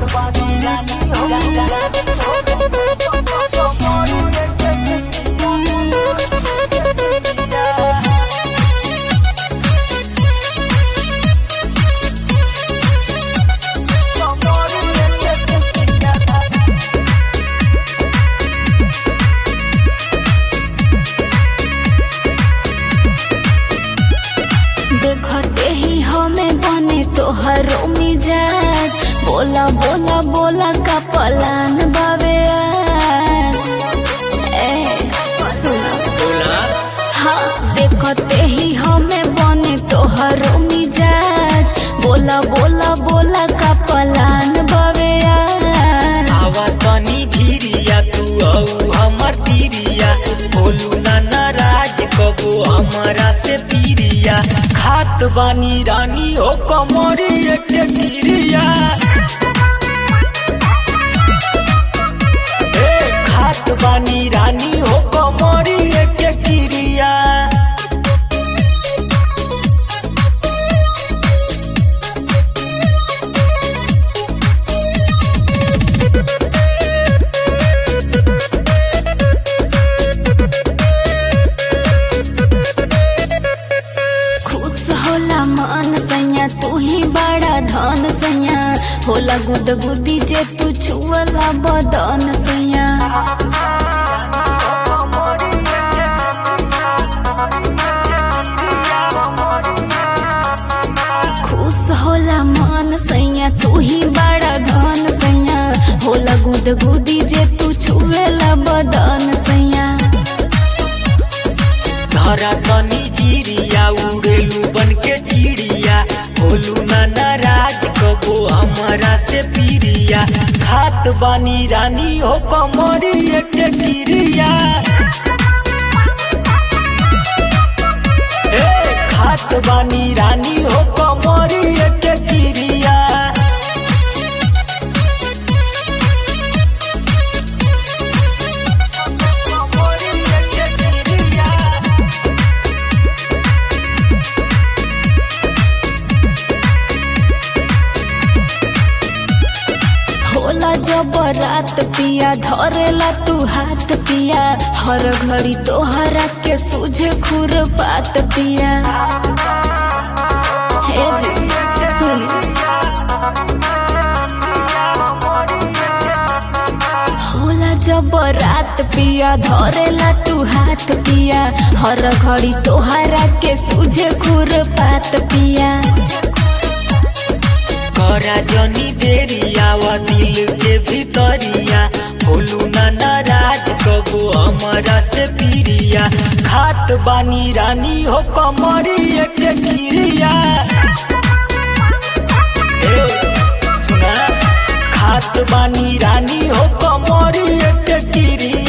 देखते ही हमें बने तोहरो मिजाज बोला बोला बोला का पलान बावे आज ए सुना बोला हाँ देखते ही हमें बने तोहरो मिजाज बोला बोला बोला का पलान बावे आज आवा तनी भीरिया तू औ हमर तीरिया बोलू ना नाराज कबो हमरा से पीरिया खात बानी रानी हो कमरी एक गिरिया ए खात बानी रानी हो कमरी एक गिरिया खुश होला मन सैया तू ही बड़ा धन सैया होला गुद गुदी जे तू छुअला बदन सैया खुश होला मन सैया तू ही बड़ा धन सैया होला गुद गुदी जे तू छुएला बदन सैया धरा तनी जीरिया उड़ेलू बन के चिड़िया बोलू ना नाराज कबो हमरा से पीरिया खात बानी रानी हो कमरी एक गिरिया ए खात बानी रानी हो कमरी एक गिरिया होला जब रात पिया धरेला तू हाथ पिया हर घड़ी तोहरा के सूझे खुर बात पिया हे जी सुनी होला जब रात पिया धरेला तू हाथ पिया हर घड़ी तोहरा के सूझे खुर बात पिया करा जनी देरिया व दिल के भीतरिया बोलू ना नाराज कबो हमरा से पीरिया खात बानी रानी हो कमरी एक गिरिया ए, सुना खात बानी रानी हो कमरी एक गिरिया